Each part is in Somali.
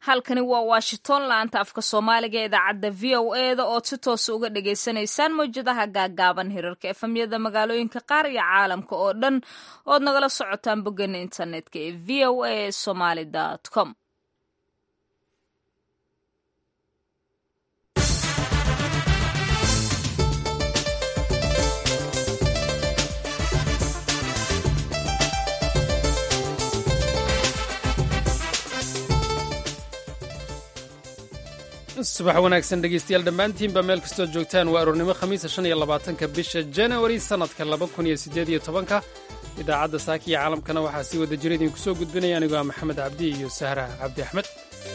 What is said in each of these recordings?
halkani waa washington laanta afka soomaaliga ee idaacadda v o e da ood si toosa uga dhagaysanaysaan mawjadaha gaagaaban hirarka efamyada magaalooyinka qaar iyo caalamka oo dhan ood nagala socotaan boggeena internetka ee v o a somaly com subax wanaagsan dhegeystayaal dhammaantiinba meel kastood joogtaan waa aroornimo khamiisa shan iyo labaatanka bisha janawari sannadka laba kun iyo siddeed iyo tobanka idaacadda saaka iyo caalamkana waxaa sii wada jira idinku soo gudbinaya anigoo ah maxamed cabdi iyo sahra cabdi axmed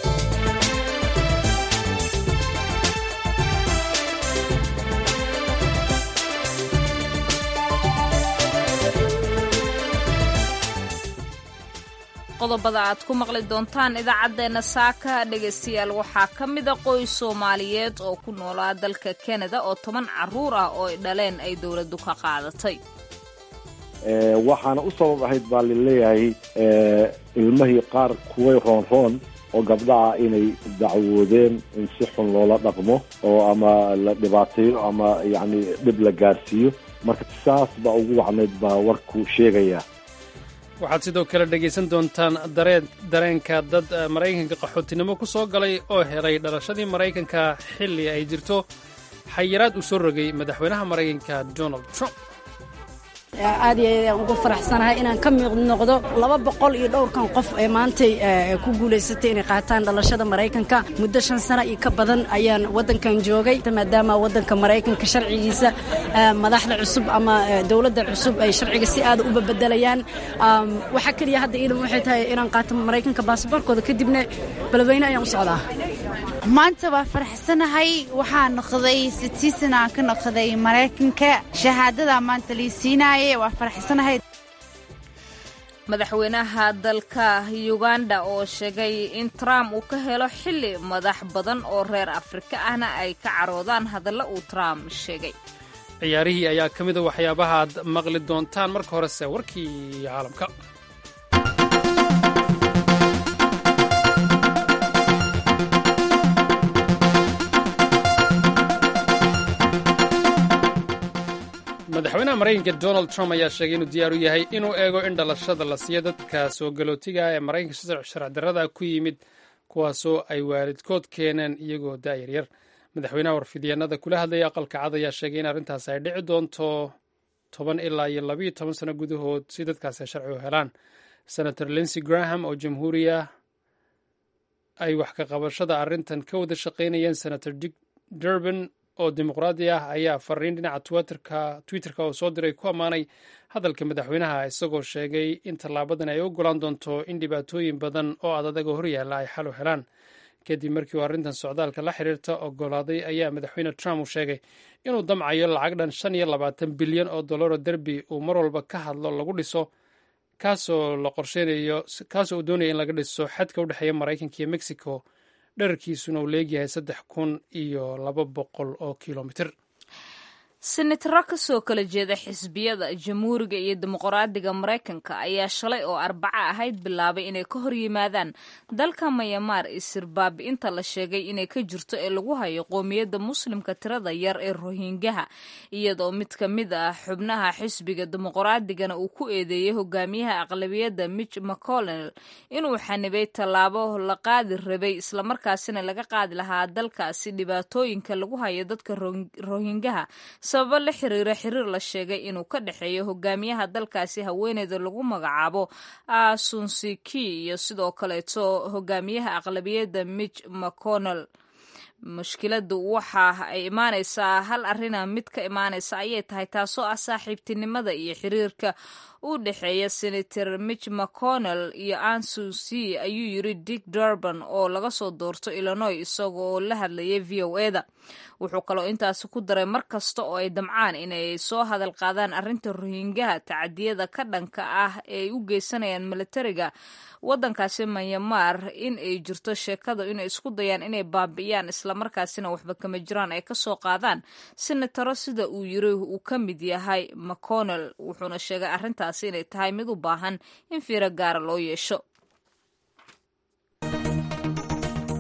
qodobada aad ku maqli doontaan idaacaddeenna saaka dhegaystayaal waxaa ka mida qoys soomaaliyeed oo ku noolaa dalka kanada oo toban carruur ah oo ay dhaleen ay dowladdu ka qaadatay waxaana u sabab ahayd baa laleeyahay ilmahii qaar kuway roonroon oo gabdhaha inay dacwoodeen in si xun loola dhaqmo oo ama la dhibaateeyo ama yacni dhib la gaarsiiyo marka saas baa ugu wacnayd baa warku sheegaya waxaad sidoo kale dhegaysan doontaan dareen dareenka dad maraykanka qaxootinimo ku soo galay oo helay dhalashadii maraykanka xilli ay jirto xayiraad uu soo rogay madaxweynaha maraykanka donald trump aad iyo aad ayaan ugu faraxsanahay inaan ka miiq noqdo laba boqol iyo dhowrkan qof ee maantay ku guulaysatay inay qaataan dhalashada maraykanka muddo shan sano iyo ka badan ayaan waddankan joogay maadaama waddanka maraykanka sharcigiisa madaxda cusub ama dowladda cusub ay sharciga si aada u babedelayaan waxaa keliya hadda iidan waxay tahay inaan qaato maraykanka baasaboorkooda kadibna beledweyne ayaan u socdaa maanta waa faraxsanahay waxaa noqday sitiisan aan ka noqday maraykanka shahaadada maanta lii siinaaye waa faraxsanahay madaxweynaha dalka uganda oo sheegay in trump uu ka helo xilli madax badan oo reer afrika ahna ay ka caroodaan hadalla uu trump sheegay ciyaarihii ayaa ka mida waxyaabaha aad maqli doontaan marka horese warkii caalamka madaxweynaha maraykanka donald trump ayaa sheegay inuu diyaar u yahay inuu eego in dhalashada la siiyo dadka soo galootiga ee maraykanka sharci darrada ku yimid kuwaasoo ay waalidkood keeneen iyagoo da'yaryar madaxweynaha warfidyaenada kula hadlaya aqalka cad ayaa sheegay in arrintaas ay dhici doonto toban ilaa iyo labayo toban sano gudahood si dadkaas ay sharci u helaan senator linsey graham oo jamhuuriya ay wax ka qabashada arrintan ka wada shaqaynayeen senator dick durban oo dimuqraadi ah ayaa fariin dhinaca twitterka oo soo diray ku ammaanay hadalka madaxweynaha isagoo sheegay in tallaabadan ay ogolaan doonto in dhibaatooyin badan oo adadaga horyaalla ay xal u helaan kadib markii uu arrintan socdaalka la xiriirta ogolaaday ayaa madaxweyne trump uu sheegay inuu damcayo lacag dhan shan iyo labaatan bilyan oo dollaroo derbi uu mar walba ka hadlo lagu dhiso kaasoo la qorsheynayo kaasoo uu doonaya in laga dhiso xadka u dhexeeya maraykanka iyo mexico dherarkiisuna uu leegyahay saddex kun iyo laba boqol oo kilomitir senataro ka soo kala jeeda xisbiyada jamhuuriga iyo dimuqraadiga maraykanka ayaa shalay oo arbaco ahayd bilaabay inay ka hor yimaadaan dalka mayamaar isirbaabi'inta la sheegay inay ka jirto ee lagu hayo qoomiyadda muslimka tirada yar ee rohingaha iyadoo mid ka mid ah xubnaha xisbiga dimuqraadigana uu ku eedeeyey hogaamiyaha aqlabiyadda mitch mcconnell inuu xanibay tallaabo la qaadi rabay islamarkaasina laga qaadi lahaa dalkaasi dhibaatooyinka lagu hayo dadka rohingaha sababo la xiriira xiriir la sheegay inuu ka dhexeeyo hogaamiyaha dalkaasi haweeneyda lagu magacaabo asunsiki iyo sidoo kaleeto hogaamiyaha aqlabiyadda mitch mcconnell mushkiladu waxa ay imaanaysaa hal arina mid ka imaanaysa ayay tahay taasoo ah saaxiibtinimada iyo xiriirka u dhexeeya senator mitch mcconnell iyo ansusi ayuu yiri dick durban oo laga soo doorto illinois isagoo la hadlayay v o eda wuxuu kaloo intaasi ku daray mar kasta oo ay damcaan inay soo hadal qaadaan arrinta rohingaha tacadiyada ka dhanka ah ee ay u geysanayaan militariga waddankaasi manyamaar in ay jirto sheekada inay isku dayaan inay baabi'iyaan islamarkaasina waxba kama jiraan ay ka soo qaadaan senataro sida uu yiri uu ka mid yahay mcconnell wuxuuna sheegay arrintaasi inay tahay mid u baahan in fiiro gaara loo yeesho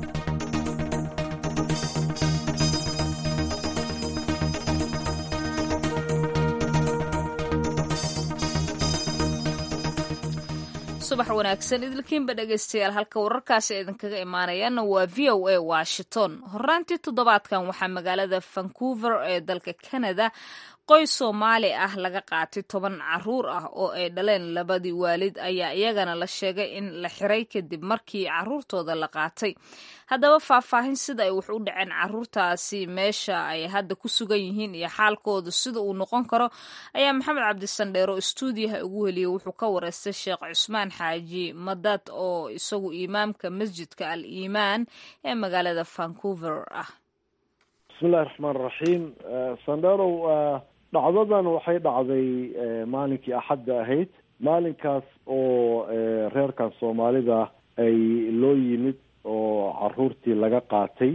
subax wanaagsan idilkiinba dhegaystayaal halka wararkaasi idinkaga imaanayaana waa v o a washington horaantii toddobaadkan waxaa magaalada vancouver ee dalka canada qoys soomaali ah laga qaatay toban caruur ah oo ay dhaleen labadii waalid ayaa iyagana la sheegay in la xiray kadib markii caruurtooda la qaatay haddaba faahfaahin sida ay wax u dhaceen caruurtaasi meesha ay hadda ku sugan yihiin iyo xaalkooda sida uu noqon karo ayaa maxamed cabdisandheero stuudiyaha ugu heliyey wuxuu ka wareystay sheekh cusmaan xaaji madad oo isagu imaamka masjidka al iimaan ee magaalada vancouver ah bismillahi raxmaan raxiim sandherow dhacdadan waxay dhacday maalinkii axadda ahayd maalinkaas oo reerkan soomaalida ay loo yimid oo caruurtii laga qaatay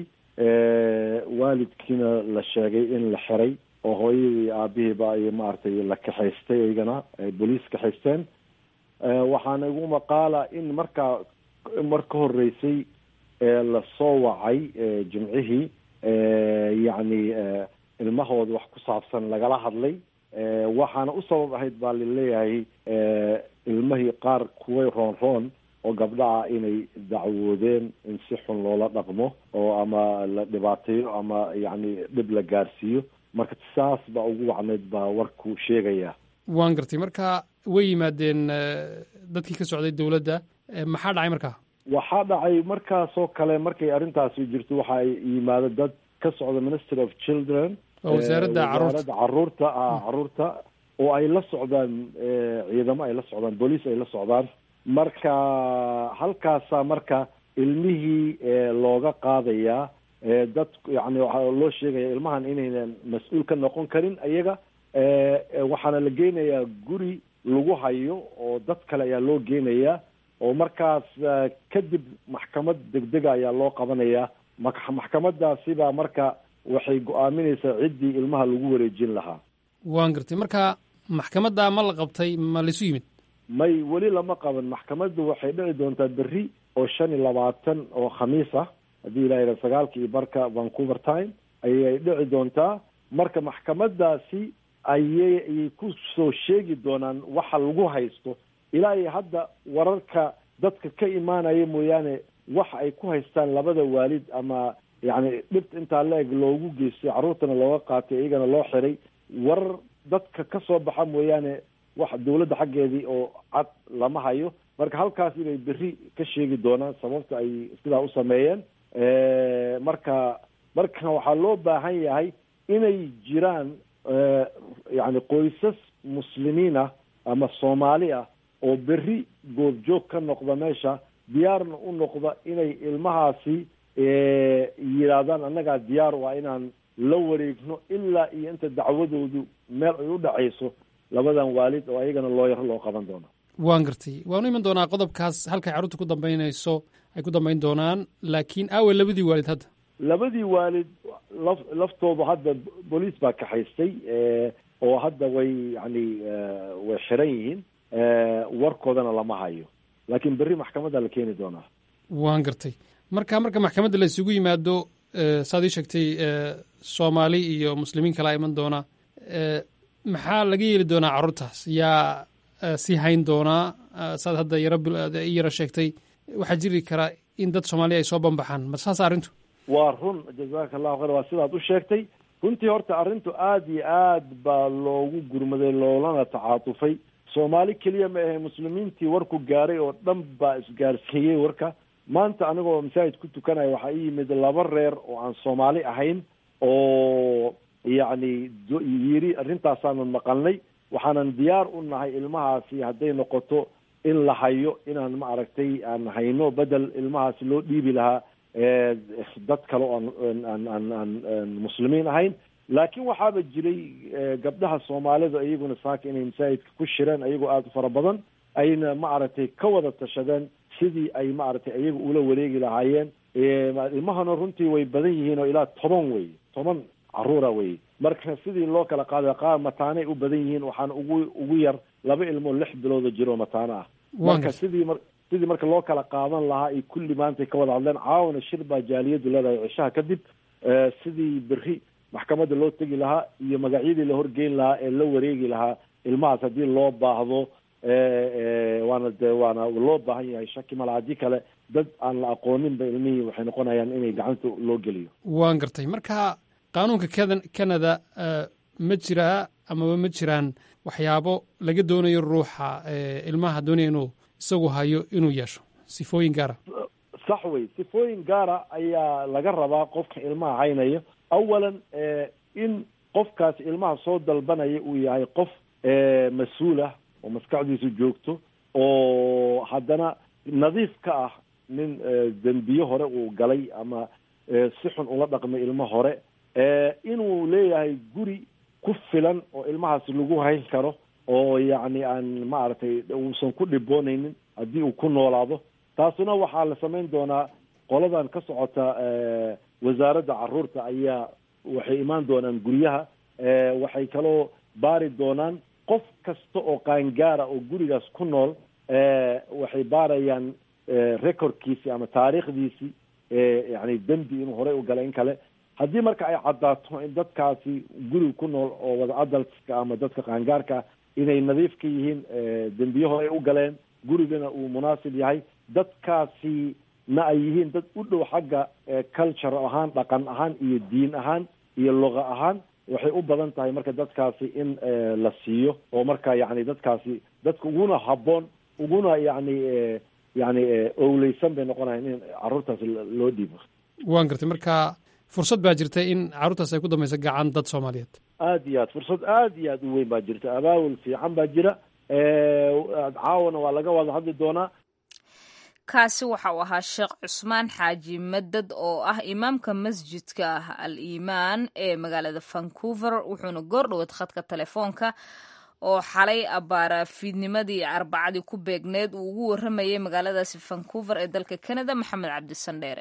waalidkiina la sheegay in la xiray oo hooyadii aabihiiba ay maaragtay la kaxaystay iyagana ay boliis kaxaysteen waxaana igu maqaala in markaa mar ka horeysay lasoo wacay jimcihii yacni ilmahooda wax ku saabsan lagala hadlay waxaana u sabab ahayd baa laleeyahay ilmahii qaar kuway roon roon oo gabdha ah inay dacwoodeen in si xun loola dhaqmo oo ama la dhibaateeyo ama yacni dhib la gaarsiiyo marka saas baa ugu wacnayd baa warku sheegaya waan gartay marka way yimaadeen dadkii ka socday dowladda maxaa dhacay markaa waxaa dhacay markaasoo kale markay arrintaasi jirto waxaa yimaado dad ka socda ministry of children wasaaradda caruurta caruurta caruurta oo ay la socdaan ciidamo ay la socdaan booliis ay la socdaan marka halkaasaa marka ilmihii looga qaadayaa dad yani waxaa loo sheegaya ilmahan inaynan mas-uul ka noqon karin iyaga waxaana la geynayaa guri lagu hayo oo dad kale ayaa loo geynayaa oo markaas kadib maxkamad degdega ayaa loo qabanayaa maxkamadaasibaa marka waxay go-aaminaysaa ciddii ilmaha lagu wareejin lahaa waan gartay marka maxkamadda ma la qabtay ma laisu yimid may weli lama qaban maxkamaddu waxay dhici doontaa berri oo shan iyo labaatan oo khamiis ah haddii ilaha yidhaha sagaalka iyo barka vancouver time ayay dhici doontaa marka maxkamadaasi ayay ayay ku soo sheegi doonaan waxa lagu haysto ilaa iyo hadda wararka dadka ka imaanaya mooyaane waxa ay ku haystaan labada waalid ama yacni dhibta intaa la-eg loogu geystay carruurtana looga qaatay iyagana loo xiray warar dadka ka soo baxa mooyaane wax dawladda xaggeedii oo cad lama hayo marka halkaas inay berri ka sheegi doonaan sababta ay sidaa u sameeyeen marka marka waxaa loo baahan yahay inay jiraan yacni qoysas muslimiin ah ama soomaali ah oo berri goobjoog ka noqda meesha diyaarna u noqda inay ilmahaasi yidhaahdaan annagaa diyaar u ah inaan la wareegno ilaa iyo inta dacwadoodu meel ay u dhacayso labadan waalid oo ayagana loo yaro loo qaban doono waan gartay waanu iman doonaa qodobkaas halkay carruurta ku dambaynayso ay ku dambayn doonaan laakiin aawe labadii waalid hadda labadii waalid laf laftoodu hadda booliis baa kaxaystay oo hadda way yani way xiran yihiin warkoodana lama hayo laakiin berri maxkamadda la keeni doonaa waan gartay marka marka maxkamadda la isugu yimaado saad ii sheegtay soomaali iyo muslimiin kalaa iman doona maxaa laga yeeli doonaa carruurtaas yaa sii hayn doonaa saad hadda yaro i yaro sheegtay waxaa jiri karaa in dad soomaaliya ay soo banbaxaan ma saas arrintu waa run jazaka allahu khayr waa sidaad u sheegtay runtii horta arrintu aada iyo aad baa loogu gurmaday loolana tacaatufay soomaali keliya ma ahe muslimiintii warku gaaray oo dhan baa isgaarsiiyey warka maanta anigoo masaajid ku tukanaya waxaa ii yimid laba reer oo aan soomaali ahayn oo yacni yiri arrintaasaanu maqalnay waxaanan diyaar u nahay ilmahaasi hadday noqoto in la hayo inaan ma aragtay aan hayno bedel ilmahaasi loo dhiibi lahaa dad kale oo aan aan aan aan muslimiin ahayn laakiin waxaaba jiray gabdhaha soomaalida iyaguna saaka inay masaajidka ku shireen ayagoo aada u fara badan ayna ma aragtay ka wada tashadeen sidii ay ma aragtay iyaga ula wareegi lahaayeen ilmahana runtii way badan yihiin oo ilaa toban wey toban caruura wey marka sidii loo kala qaaday qaar mataanay u badan yihiin waxaana ugu ugu yar laba ilmoo lix bilooda jiro mataano ah marka sidii mar sidii marka loo kala qaadan lahaa ay kulli maantay ka wada hadleen caawana shir baa jaaliyadu leedahay cishaha kadib sidii berri maxkamadda loo tegi lahaa iyo magacyadii la horgeyn lahaa ee la wareegi lahaa ilmahaas haddii loo baahdo waana de waana loo baahan yahay shaki mala haddii kale dad aan la aqooninba ilmihii waxay noqonayaan inay gacanta loo geliyo waan gartay marka qaanuunka keda canada ma jiraa amaba ma jiraan waxyaabo laga doonayo ruuxa ilmaha doonaya inuu isagu hayo inuu yeesho sifooyin gaara sax wey sifooyin gaara ayaa laga rabaa qofka ilmaha haynaya awalan in qofkaas ilmaha soo dalbanaya uu yahay qof mas-uul ah oo maskaxdiisu joogto oo haddana nadiif ka ah nin dembiye hore uu galay ama si xun ula dhaqmay ilmo hore inuu leeyahay guri ku filan oo ilmahaas lagu hayn karo oo yacni aan maaragtay uusan ku dhiboonaynin haddii uu ku noolaado taasuna waxaa la samayn doonaa qoladan ka socota wasaaradda caruurta ayaa waxay imaan doonaan guryaha waxay kaloo baari doonaan qof kasta oo qaangaara oo gurigaas ku nool waxay baarayaan recordkiisi ama taariikhdiisi yani dembi inuu horey u galay in kale haddii marka ay caddaato in dadkaasi guriga ku nool oo wada adaltska ama dadka qaangaarka inay nadiif ka yihiin dembiye horey u galeen gurigana uu munaasib yahay dadkaasi na ay yihiin dad u dhow xagga culture ahaan dhaqan ahaan iyo diin ahaan iyo luqa ahaan waxay u badan tahay marka dadkaasi in la siiyo oo marka yani dadkaasi dadka uguna habboon uguna yani yani owleysan bay noqonayan in carruurtaasi loo dhiibo waan gartay marka fursad baa jirta in carruurtaas ay ku dambayso gacan dad soomaaliyeed aada iyo aad fursad aada iyo aada u weyn baa jirta abaawul fiican baa jira caawana waa laga wada hadli doonaa kaasi waxa uu ahaa sheekh cusmaan xaaji madad oo ah imaamka masjidka ah al iimaan ee magaalada vancouver wuxuuna goordhoweed khadka telefoonka oo xalay abbaara fiidnimadii arbacadii ku beegneed uu ugu warramayay magaaladaasi vancouver ee dalka canada maxamed cabdisandheere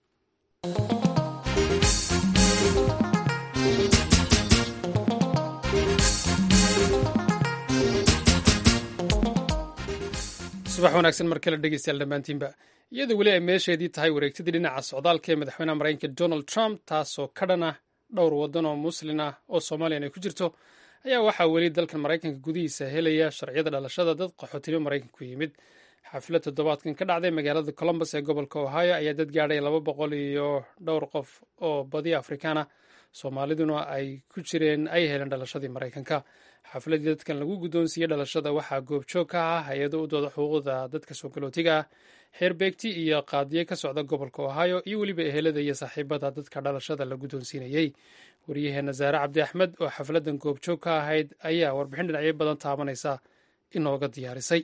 subax wanaagsan mar kale dhegeystayaal dhammaantiinba iyadoo weli ay meesheedii tahay wareegtadii dhinaca socdaalka ee madaxweynaha maraykanka donald trump taasoo ka dhan ah dhowr waddan oo muslin ah oo soomaaliyan ay ku jirto ayaa waxaa weli dalkan maraykanka gudihiisa helaya sharciyada dhalashada dad qaxootimo maraykanka ku yimid xaflad toddobaadkan ka dhacday magaalada colombus ee gobolka ohio ayaa dad gaadhay laba boqol iyo dhowr qof oo badi afrikaana soomaaliduna ay ku jireen ay heleen dhalashadii maraykanka xafladii dadkan lagu guddoonsiiyey dhalashada waxaa goobjoog ka ah hay-ado u dooda xuquuqda dadka soo galootiga ah xeerbeegti iyo qaadiye ka socda gobolka ohio iyo weliba ehelada iyo saaxiibada dadka dhalashada la guddoonsiinayey waryaheena saare cabdi axmed oo xafladan goobjoog ka ahayd ayaa warbixin dhinacyo badan taabanaysa inooga diyaarisay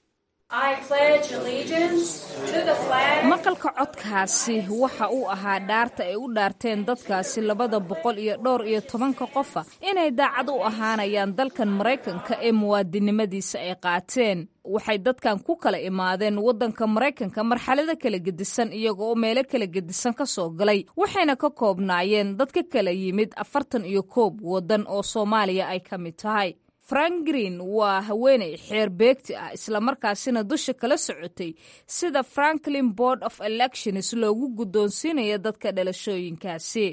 maqalka codkaasi waxa uu ahaa dhaarta ay u dhaarteen dadkaasi labada boqol iyo dhowr iyo tobanka qofa inay daacad u ahaanayaan dalkan maraykanka ee muwaadinimadiisa ay qaateen waxay dadkan ku kala imaadeen waddanka maraykanka marxalado kala gedisan iyagoo meelo kala gedisan ka soo galay waxayna ka koobnaayeen dad ka kala yimid afartan iyo koob waddan oo soomaaliya ay ka mid tahay frank green waa haweeney xeer beegti ah islamarkaasina dusha kala socotay sida franklin board of elections loogu guddoonsiinayo dadka dhalashooyinkaasi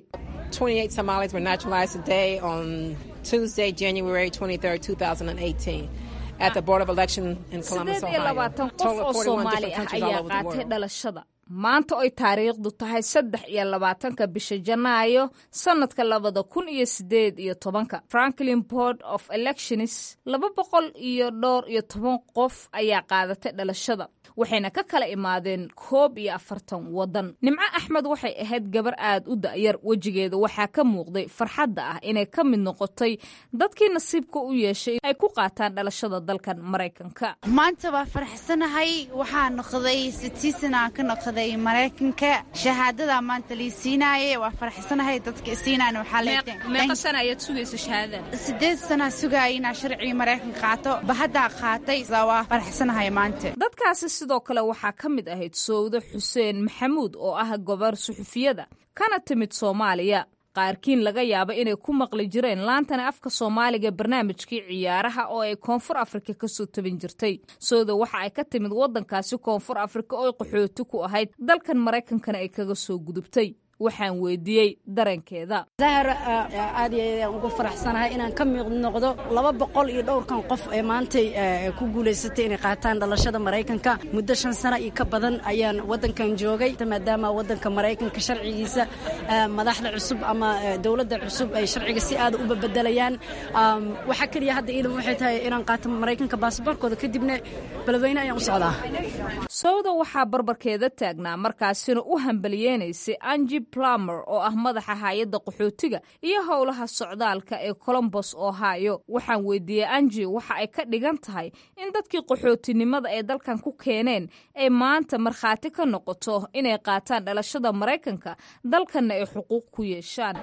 sideed iyo labaatan qof oo soomaali ah ayaa qaatay dhalashada maanta oy taariikhdu tahay saddex iyo labaatanka bisha janaayo sannadka labada kun iyo sideed iyo tobanka franklin board of elections laba boqol iyo dhowr iyo toban qof ayaa qaadatay dhalashada waxayna ka kala imaadeen koob iyo afartan waddan nimco axmed waxay ahayd gabar aad u da'yar wejigeeda waxaa ka muuqday farxadda ah inay ka mid noqotay dadkii nasiibka u yeeshay ay ku qaataan dhalashada dalkan maraykanka maanta waa faraxsanahay waxaa noqday sitiisana ka noqday maraykanka shahaadada maanta lii siinaaye waa faraxsanahay dadka isiinaan meeqa sana ayaad sugaysa shahaadada sideed sana sugaaya inaa sharcigii maraykanka qaato bahaddaa qaatay waa faraxsanahay maanta dadkaasi sidoo kale waxaa ka mid ahayd sowdo xuseen maxamuud oo ah gobar suxufiyada kana timid soomaaliya qaarkiin laga yaaba inay ku maqli jireen laantana afka soomaaliga barnaamijkii ciyaaraha oo ay koonfur afrika kasoo tabin jirtay soodo waxa ay ka timid waddankaasi koonfur afrika oo qaxooti ku ahayd dalkan maraykankana ay kaga soo gudubtay waxaan weydiiyey dareenkeeda zahar aad iyo aad aan ugu faraxsanahay inaan ka miiq noqdo laba boqol iyo dhowrkan qof ee maantay ku guulaysatay inay qaataan dhalashada maraykanka muddo shan sano iyo ka badan ayaan waddankan joogay maadaama waddanka maraykanka sharcigiisa madaxda cusub ama dowladda cusub ay sharciga si aada u babedelayaan waxaa keliya hadda iidan waxay tahay inaan qaato maraykanka baasaboorkooda kadibna beledweyne ayaan u socdaa sowda waxaa barbarkeeda taagnaa markaasina u hambaliyeynaysay angi plumer oo ah madaxa hay-adda qaxootiga iyo howlaha socdaalka ee colombos ohio waxaan weydiiyey angi waxa ay ka dhigan tahay in dadkii qaxootinimada ay dalkan ku keeneen ay maanta markhaati ka noqoto inay qaataan dhalashada maraykanka dalkanna ay xuquuq ku yeeshaan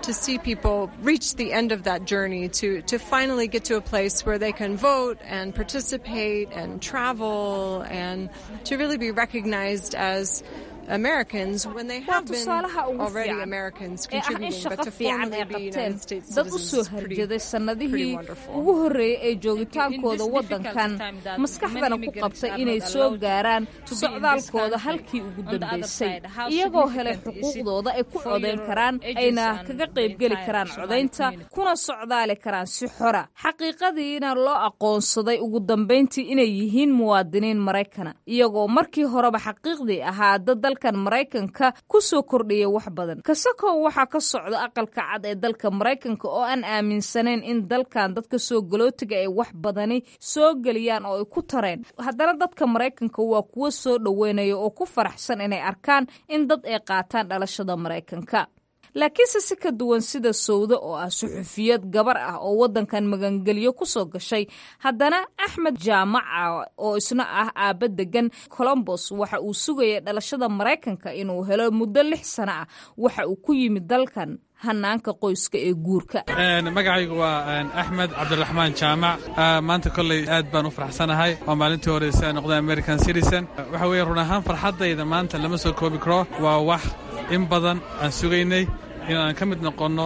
waa tusaalaha ugu fiican ee ah in shaqo fiican ay qabteen dad u soo harjaday sannadihii ugu horreeyey ee joogitaankooda waddankan maskaxdana ku qabtay inay soo gaaraan socdaalkooda halkii ugu dambaysay iyagoo helay xuquuqdooda ay ku codayn karaan ayna kaga qaybgeli karaan codaynta kuna socdaali karaan si xora xaqiiqadiina loo aqoonsaday ugu dambayntii inay yihiin muwaadiniin maraykana iyagoo markii horeba xaqiiqdii ahaa dad dalkan maraykanka ku soo kordhiya wax badan kasakow waxaa ka socda aqalka cad ee dalka maraykanka oo aan aaminsanayn in dalkan dadka soo galootiga ay wax badani soo geliyaan oo ay ku tareen haddana dadka maraykanka waa kuwo soo dhoweynaya oo ku faraxsan inay arkaan in dad ay qaataan dhalashada maraykanka laakiinse si ka duwan sida sowdo oo ah suxufiyad gabar ah oo waddankan magangelyo ku soo gashay haddana axmed jaamaca oo isna ah aabba degan colombos waxa uu sugayay dhalashada maraykanka inuu helo muddo lix sano ah waxa uu ku yimid dalkan hanaanka qoyska ee guurka magacaygu waa axmed cabdiraxmaan jaamac maanta kolley aad baan u faraxsanahay waa maalintii hore si aan noqday american citizen waxa weeye run ahaan farxaddayda maanta lama soo koobi karo waa wax in badan aan sugaynay inaan ka mid noqonno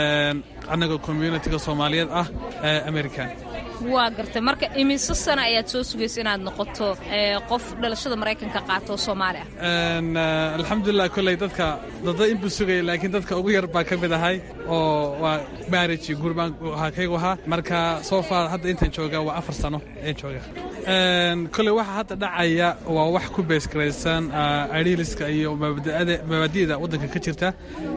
annaga communitiga soomaaliyeed ah ee american waa gartay marka imise sana ayaad soo sugaysa inaad noqoto qof dhalashada maraykanka qaato soomaali ah alxamdulilah kolley dadka dada inbuu sugaya laakiin dadka ugu yar baa ka mid ahay oo waa marriage guur baan kaygu ahaa marka soo far hadda intaan jooga waa afar sano ayaan jooga kolley waxa hadda dhacaya waa wax ku beesgaraysan ariiliska iyo mabaadi'da waddanka ka jirta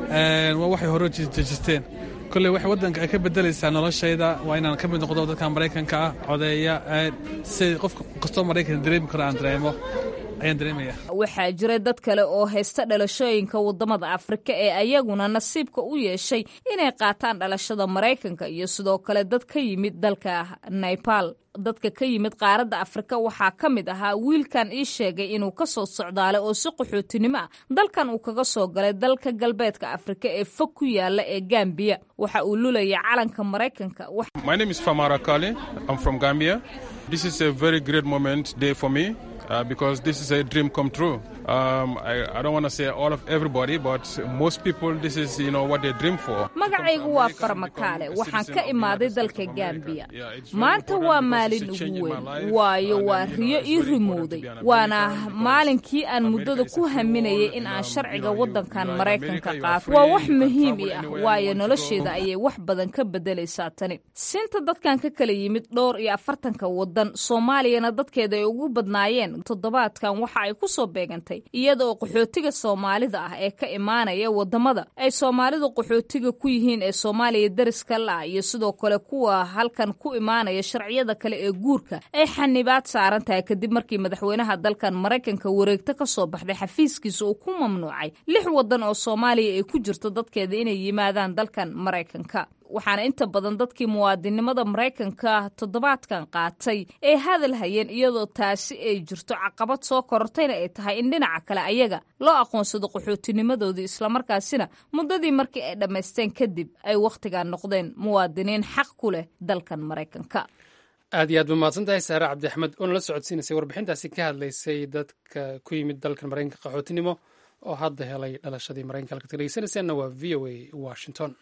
waa waxay hore dejisteen kolley waxay waddanka ay ka beddelaysaa noloshayda waa inaan ka mid noqdo dadka maraykanka ah codeeya si qof kastoo maraykan dareemi karo aan dareemo ayaan dareemaya waxaa jira dad kale oo haysta dhalashooyinka waddamada afrika ee ayaguna nasiibka u yeeshay inay qaataan dhalashada maraykanka iyo sidoo kale dad ka yimid dalka naybal dadka ka yimid qaaradda afrika waxaa ka mid ahaa wiilkan ii sheegay inuu ka soo socdaalay oo si qaxootinimo ah dalkan uu kaga soo galay dalka galbeedka afrika ee fog ku yaala ee gambiya waxa uu lulaya calanka maraykanka My name is Famara Kali. I'm from Gambia. This is a very great moment day for me uh, because this is a dream come true. Um, I, I don't want to say all of everybody, but most people, this is you know what they dream for. magacaygu waa farmakaale waxaan ka imaaday dalka gambiya maanta waa maalin ugu weyn waayo waa riyo ii rimowday waana maalinkii aan muddada ku haminayay in aan sharciga waddankan maraykanka qaato waa wax muhiim ii ah waayo nolosheeda ayay wax badan ka beddelaysaa tani sinta dadkan ka kala yimid dhowr iyo afartanka waddan soomaaliyana dadkeeda ay ugu badnaayeen toddobaadkan waxa ay ku soo beegantay iyada oo qaxootiga soomaalida ah ee ka imaanaya waddamada ay soomaalidu qaxootiga ku yihiin ee soomaaliya deriska la-ah iyo sidoo kale kuwa halkan ku imaanaya sharciyada kale ee guurka ay xanibaad saaran tahay kadib markii madaxweynaha dalkan maraykanka wareegto ka soo baxday xafiiskiisa uu ku mamnuucay lix waddan oo soomaaliya ay ku jirto dadkeeda inay yimaadaan dalkan maraykanka waxaana inta badan dadkii muwaadinimada maraykanka toddobaadkan qaatay ay hadal hayeen iyadoo taasi ay jirto caqabad soo korortayna ay tahay in dhinaca kale ayaga loo aqoonsado qaxootinimadoodii islamarkaasina muddadii markii ay dhammaysteen kadib ay wakhtigan noqdeen muwaadiniin xaq ku leh dalkan maraykanka aad iyo aad ba mahadsan tahay saare cabdi axmed oo nala socodsiinaysay warbixintaasi ka hadlaysay dadka ku yimid dalkan maraykanka qaxootinimo oo hadda helay dhalashadii maraykanka halkaad ka dhegeysanaysaanna waa v o a washington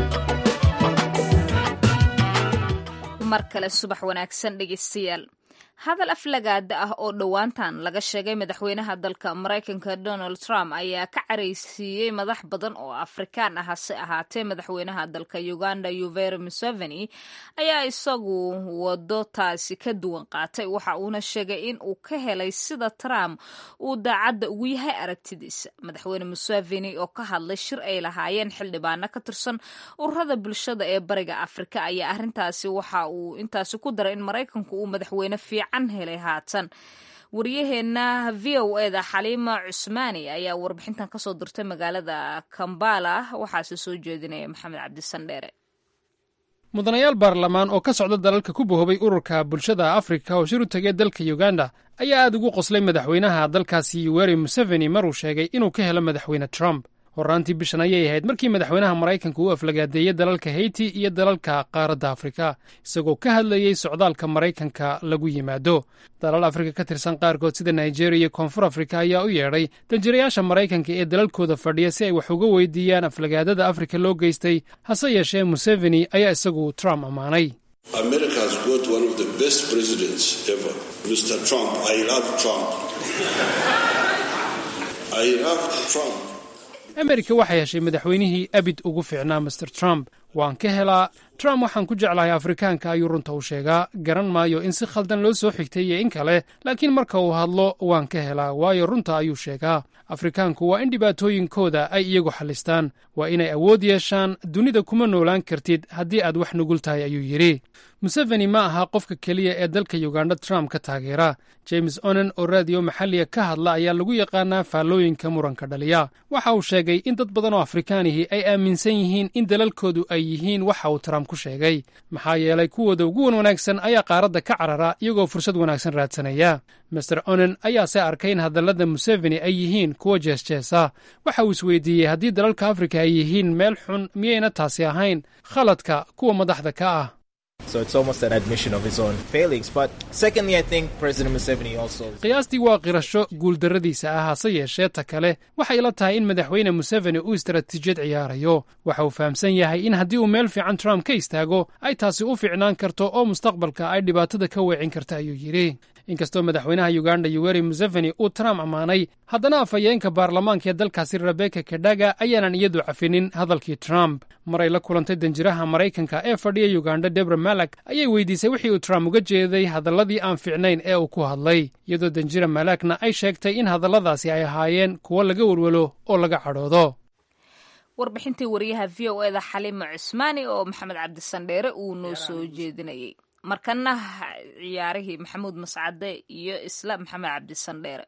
mar kale subax wanaagsan dhegeystayaal hadal aflagaada ah oo dhowaantan laga sheegay madaxweynaha dalka maraykanka donald trump ayaa ka caraysiiyey madax badan oo afrikaan ah hase ahaatee madaxweynaha dalka uganda yuveri museveni ayaa isagu wado taasi ka duwan qaatay waxa uuna sheegay in uu ka helay sida trump uu daacadda ugu yahay aragtidiisa madaxweyne museveni oo ka hadlay shir ay lahaayeen xildhibaano ka tirsan ururada bulshada ee bariga afrika ayaa arrintaasi waxa uu intaasi ku daray in maraykanku uu madaxweyne fiican helay haatan waryaheena v o eda xaliima cusmaani ayaa warbixintan kasoo dirtay magaalada kambala waxaase soo jeedinaya maxamed cabdisandheere mudanayaal baarlamaan oo ka socda dalalka ku bohobay ururka bulshada afrika oo shir u tegay dalka uganda ayaa aad ugu qoslay madaxweynaha dalkaasi yuweri museveni maruu sheegay inuu ka helo madaxweyne trump horraantii bishan ayay ahayd markii madaxweynaha maraykanka uu aflagaadeeyey dalalka heyti iyo dalalka qaaradda afrika isagoo ka hadlayey socdaalka maraykanka lagu yimaado dalal afrika ka tirsan qaarkood sida nigeriya iyo koonfur afrika ayaa u yeedhay danjirayaasha maraykanka ee dalalkooda fadhiya si ay wax uga weydiiyaan aflagaadada afrika loo geystay hase yeeshee museveni ayaa isagu trump ammaanay amerika waxay heshay madaxweynihii abid ugu fiicnaa master trump waan ka helaa trump waxaan ku jeclahay afrikaanka ayuu runta u sheegaa garan maayo in si khaldan loo soo xigtay iyo in kale laakiin marka uu hadlo waan ka helaa waayo runta ayuu sheegaa afrikaanku waa in dhibaatooyinkooda ay iyagu xallistaan waa inay awood yeeshaan dunida kuma noolaan kartid haddii aad wax nugul tahay ayuu yidhi museveni ma aha qofka keliya ee dalka uganda trump ka taageera james onen oo raadiyo maxalliga ka hadla ayaa lagu yaqaanaa faallooyinka muranka dhaliya waxa uu sheegay in dad badan oo afrikaanihii ay aaminsan yihiin in dalalkoodu ay yihiin waxa uu trump ku sheegay maxaa yeelay kuwooda ugu wan wanaagsan ayaa qaaradda ka carara iyagoo fursad wanaagsan raadsanaya master onen ayaase arkay in hadallada museveni ay yihiin kuwa jeesjeesa waxa uu isweydiiyey haddii dalalka afrika ay yihiin meel xun miyayna taasi ahayn khaladka kuwa madaxda ka ah qiyaastii waa qirasho guuldarradiisa ah hase yeeshee ta kale waxay la tahay in madaxweyne museveni uu istaraatiijiyad ciyaarayo waxa uu fahamsan yahay in haddii uu meel fiican trump ka istaago ay taasi u fiicnaan karto oo mustaqbalka ay dhibaatada ka weecin karta ayuu yidhi inkastoo madaxweynaha uganda yoweri museveni uu trump ammaanay haddana afhayeenka baarlamaanka ee dalkaasi rebeka kedhaga ayaanan iyadu cafinin hadalkii trump maray la kulantay danjiraha maraykanka ee fadhiya uganda debra malak ayay weydiisay wixii uu trump uga jeeday hadalladii aan fiicnayn ee uu ku hadlay iyadoo danjira malakna ay sheegtay in hadalladaasi ay ahaayeen kuwo laga welwelo oo laga cadhoodo warbixintii wariyaha v o eda xaliima cusmaani oo maxamed cabdisandheere uu noo soo jeedinayay markana ciyaarihii maxamuud mascade iyo isla maxamed cabdisandheere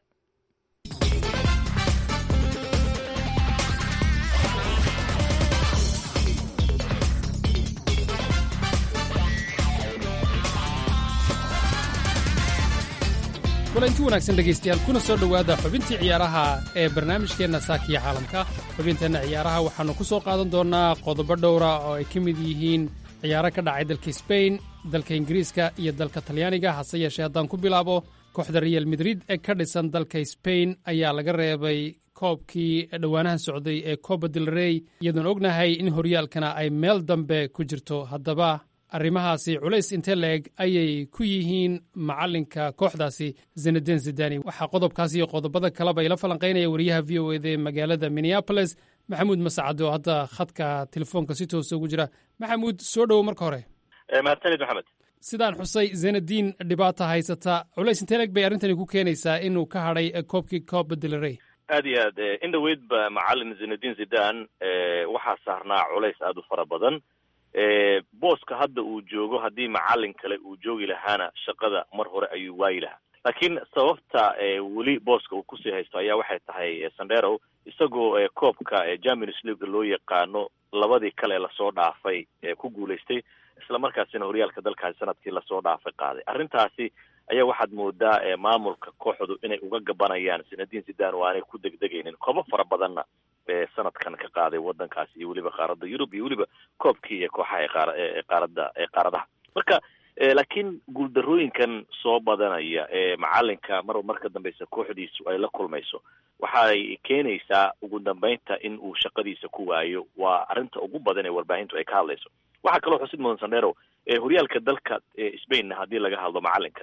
kulanti wanaagsan dhegaystayaal kuna soo dhowaada xubintii ciyaaraha ee barnaamijkeenna saakiya caalamka xubinteenna ciyaaraha waxaannu ku soo qaadan doonnaa qodobo dhowra oo ay ka mid yihiin ciyaaro ka dhacay dalka sbain dalka ingiriiska iyo dalka talyaaniga hase yeeshee haddaan ku bilaabo kooxda real madrid ee ka dhisan dalka sbain ayaa laga reebay koobkii dhowaanahan socday ee coba del rey iyadoon ognahay in horyaalkana ay meel dambe ku jirto haddaba arrimahaasi culays intee la-eg ayay ku yihiin macallinka kooxdaasi zeneden zidani waxaa qodobkaas iyo qodobada kaleba ila falanqaynaya wariyaha v o eda magaalada minneaboles maxamuud masacade oo hadda khadka telefoonka si toosa ugu jira maxamuud soo dhowo marka hore mahadsanid maxamed sidaan xusay zenadiin dhibaata haysata culays intee leg bay arrintani ku keenaysaa inuu ka hadhay koobkii coba del rey aad iyo aad in dhaweydba macalin zenadin zidan waxaa saarnaa culays aada u fara badan booska hadda uu joogo haddii macalin kale uu joogi lahaana shaqada mar hore ayuu waayi lahaa laakiin sababta weli booska uu kusii haysto ayaa waxay tahay sandero isagoo koobka champions league loo yaqaano labadii kale lasoo dhaafay ku guulaystay isla markaasina horyaalka dalkaasi sanadkii lasoo dhaafay qaaday arrintaasi ayaa waxaad moodaa maamulka kooxdu inay uga gabanayaan zinadin zidan oo aanay ku degdegaynin koobo fara badanna sanadkan ka qaaday wadankaasi iyo weliba qaaradda yurub iyo weliba koobkii iyo kooxaha eqaarada eqaaradaha marka laakiin guuldarooyinkan soo badanaya ee macalinka marba marka dambeysa kooxdiisu ay la kulmayso waxay keenaysaa ugu dambeynta in uu shaqadiisa ku waayo waa arrinta ugu badan ee warbaahintu ay ka hadlayso waxaa kaloo xusid mudan sandero horyaalka dalka spainna haddii laga hadlo macalinkani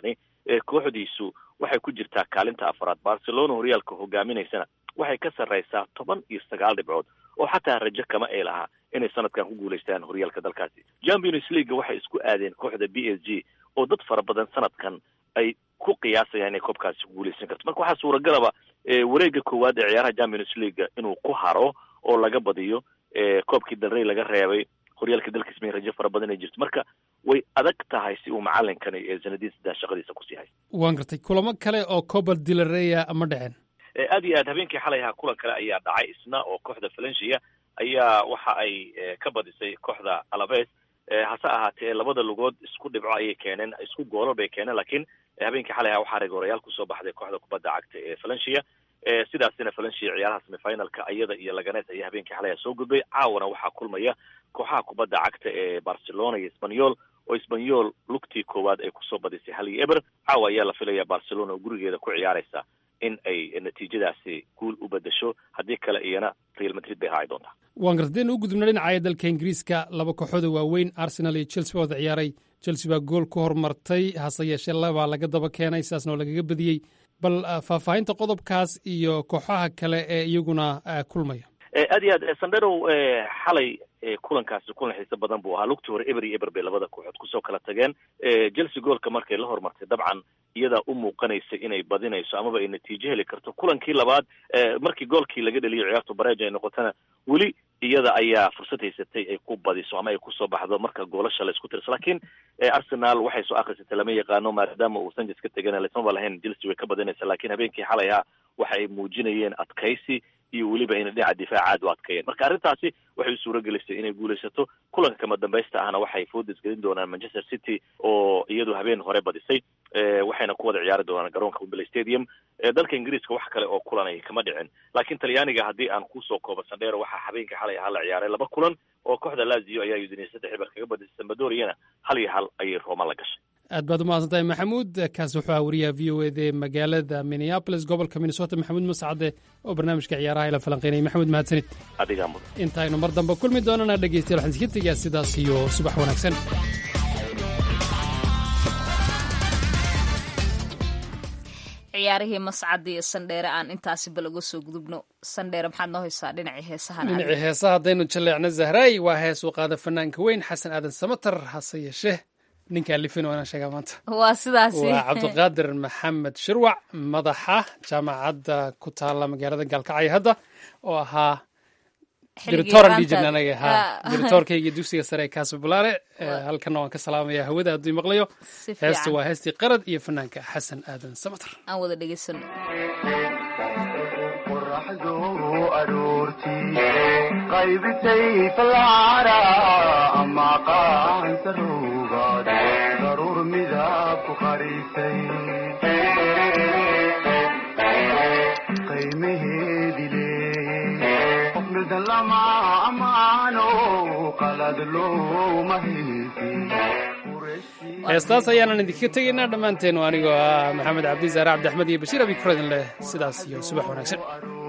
kooxdiisu waxay ku jirtaa kaalinta afraad barcelona horyaalka hogaaminaysana waxay ka sarraysaa toban iyo sagaal dhibcood oo xataa rajo kama ay lahaa inay sanadkan ku guulaystaan horyaalka dalkaasi champions league waxay isku aadeen kooxda b s g oo dad fara badan sanadkan ay ku qiyaasayaan inay koobkaasi ku guulaysan karto marka waxaa suuragalaba wareega koowaad ee ciyaaraha champions league inuu ku haro oo laga badiyo koobkii dalrey laga reebay horyaalka dalka sbain rajo fara badan ay jirto marka way adag tahay si uu macalinkani ee sanadiin saddex shaqadiisa kusii haysto waan gartay kulamo kale oo cobal dilareya ma dhaceen aad iyo aad habeenkii xalay ahaa kulan kale ayaa dhacay isna oo kooxda valencia ayaa waxa ay ka badisay kooxda alaves hase ahaatee labada lugood isku dhibco ayay keeneen isku goolal bay keeneen laakiin habeenkii xalay ahaa waxaa reegorayaal kusoo baxday kooxda kubadda cagta ee valencia sidaasina valencia ciyaaraha semifinalka iyada iyo laganes ayaa habeenkii xalay soo gudbay caawana waxaa kulmaya kooxaha kubadda cagta ee barcelona iyo sbanyol oo sbanyol lugtii koowaad ay kusoo badisay hal iyo eber caawa ayaa la filaya barcelona oo gurigeeda ku ciyaaraysa in ay natiijadaasi guul u bedesho haddii kale iyana real madrid bay raaci doontaa waan garta deen u gudubna dhinacaya dalka ingiriiska laba kooxooda waaweyn arsenal iyo chelsea baa wada ciyaaray chelsea baa gool ku hormartay hase yeeshee labaa laga daba keenay sidaasna oo lagaga badiyey bal faahfaahinta qodobkaas iyo kooxaha kale ee iyaguna kulmaya aad iyo aad sandherow xalay kulankaasi kulan xiise badan buu ahaa lugtii hore eber iyo eber bay labada kooxood kusoo kala tageen chelsea goolka markay la hormartay dabcan iyadaa u muuqanaysa inay badinayso amaba ay natiijo heli karto kulankii labaad markii goolkii laga dheliyo ciyaartu bareej ay noqotana weli iyada ayaa fursad haysatay ay ku badiso ama ay kusoo baxdo marka goolasha la isku tirso laakiin arsenal waxay soo akrisatay lama yaqaano maadaama uu sanchez ka tegana laysmaba lahayn chelsea way ka badinaysa laakiin habeenkii xalay ahaa waxa ay muujinayeen adkaysi iyo weliba inay dhinaca difaaca aad u adkeeyeen marka arrintaasi waxay u suura gelisay inay guulaysato kulanka kama dambaysta ahna waxay foodis gelin doonaan manchester city oo iyadu habeen hore badisay waxayna ku wada ciyaari doonaan garoonka wembley stadium dalka ingiriiska wax kale oo kulanay kama dhicin laakiin talyaaniga haddii aan kusoo koobo sandheero waxaa habeenka xalay ahaa la ciyaaray laba kulan oo kooxda lazio ayaa udiniyay saddex eber kaga badisay sambadoriyana hal iyo hal ayay rooma la gashay aad baad umahadsan tahay maxamuud kaas wuxuu aha wariyaha v o ed ee magaalada minneapolis gobolka minnesota maxamuud mascade oo barnaamijka ciyaaraha ila falanqeynayay maxamuud mahadsanid adigaa mudan intaaynu mar dambe kulmi doonana dhegeystayaal waxaan iska tegaa sidaas iyo subax wanaagsan ciyaarihii mascad iyo sandheere aan intaasi bal uga soo gudubno sandheere maxaad noo haysaa dhinacii heesahan dhinacii heesaha haddaynu jaleecno zahraay waa hees uu qaada fanaanka weyn xasan aadan samatar hase yeeshee ninkaa lifin waana sheegaa maanta waa sidaasi waa cabdiqaadir maxamed shirwac madaxa jaamacadda ku taala magaalada gaalkacyo hadda oo ahaa diritoran dhijirn anaga ha diritoorkayga dugsiga sare ee kaasabulaare halkana waan ka salaamaya hawada hadduu maqlayo heesta waa heestii qarad iyo fanaanka xasan aadan samatar aan wada dhegeysano qoraxdu aroortii qaybisay falcara ama qaansaruugaad daruur midab ku qarisay qiimaheedi leeyey qof mildan lama amaano qalad looma haysin heestaas ayaanan idinkaga tegaynaa dhammaanteen anigoo ah maxamed cabdi zaare cabdiaxmed iyo bashiir abikrodin leh sidaas iyo subax wanaagsan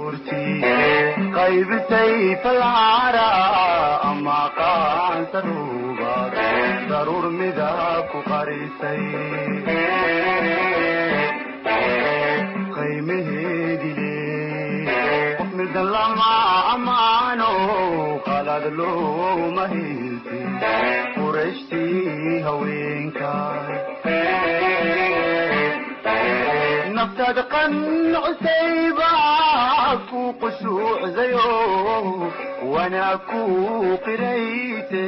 qaybisay falcara ama qaansaruugaad daruur midab ku qarisay qiimaheedi leey qof mildan lama amaano qalad looma haysin qurashtii haweenkaay naftaad qancusayba ku qushuucdayo wanaa ku qirayte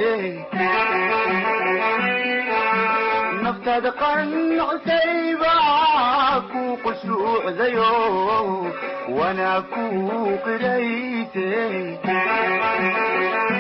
naftaad qancusayba ku qushuucdayo wanaa ku qirayte